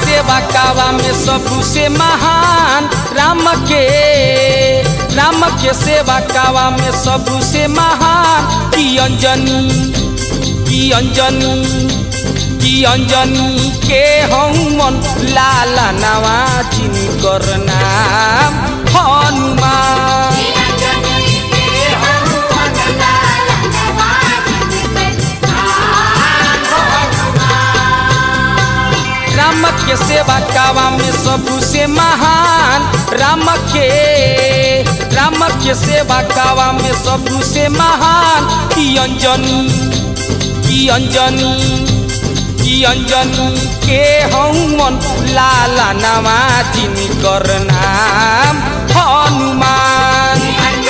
सेवा कावा में सबसे महान राम के राम के सेवा कावा में सबसे महान की अंजनी की अंजनी की अंजनी के हनुमान लाला नवा जिनकर नाम हनुमान राम के सेवा कावा में सबसे महान राम के राम के सेवा कावा में सबसे महान की अंजनी की अंजनी की अंजनी के हनुमान लाला नवा जिनकर नाम हनुमान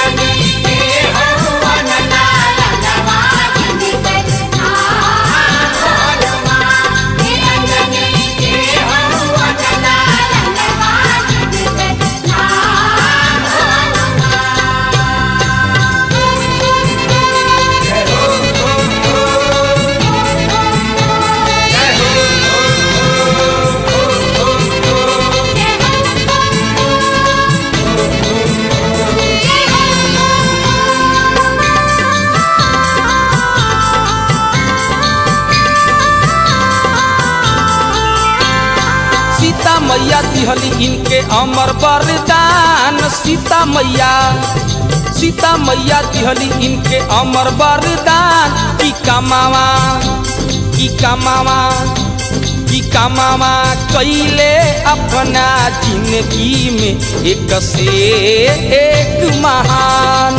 सीता मैया दिहली इनके अमर वरदान सीता मैया सीता मैया दिहली इनके अमर वरदान की कमावा की कमावा की कमावा कैले अपना जिंदगी में एक से एक महान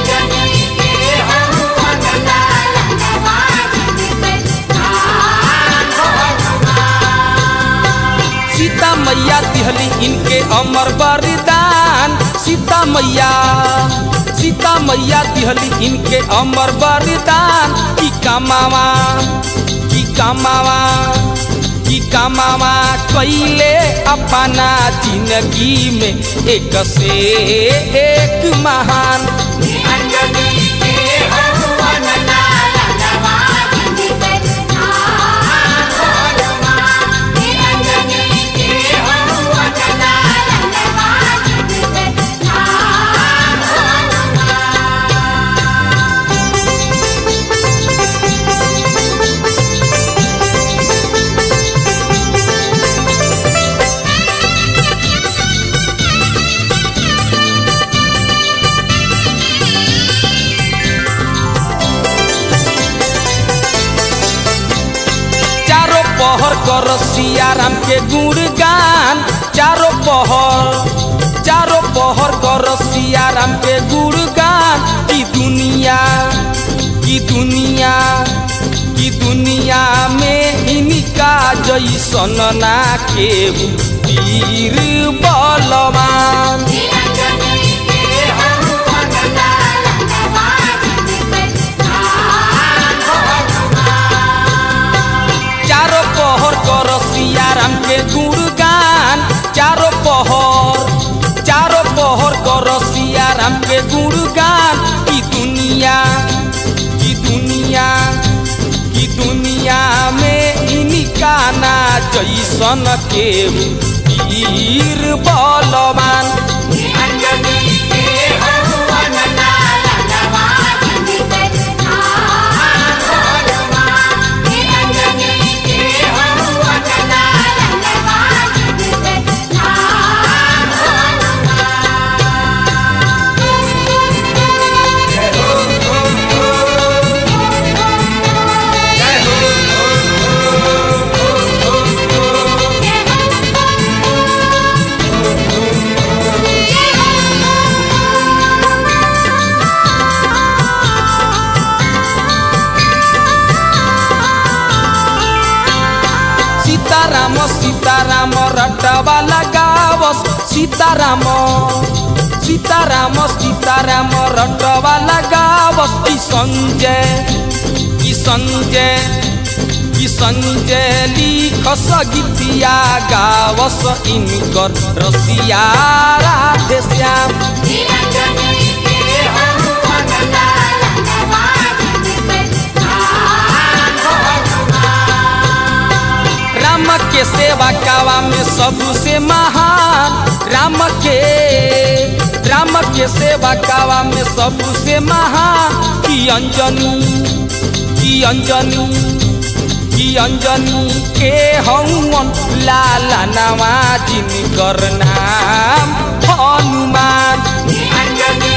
सीता मैया दिहली इनके अमर वरदान सीता मैया सीता मैया दिहली इनके अमर वरदान की कमावा की कमावा की कमावा कैले अपना जिंदगी में एक से एक महान चारों पहर कर सिया राम के गुणगान चारों पहर चारों पहर कर सिया राम के गुणगान की दुनिया की दुनिया की दुनिया में इनका जैसन ना के वीर बलवान चारों पहर कर सिया राम के गुणगान चारों पहर चारों पहर कर सिया राम के गुणगान की दुनिया की दुनिया की दुनिया में इनका ना जैसन के वीर बलवान सीताराम सीताराम रटवा लगावस सीताराम सीताराम सीताराम रटवा लगावस ई संजय ई संजय ई संजय लिखस गीतिया गावस इनकर रसिया राधे श्याम राम के सेवा कावा में सबसे महान राम के राम के सेवा कावा में सबसे महान की अंजनी की अंजनी की अंजनी के हवन लाला नवा जिनकर नाम हनुमान अंजनी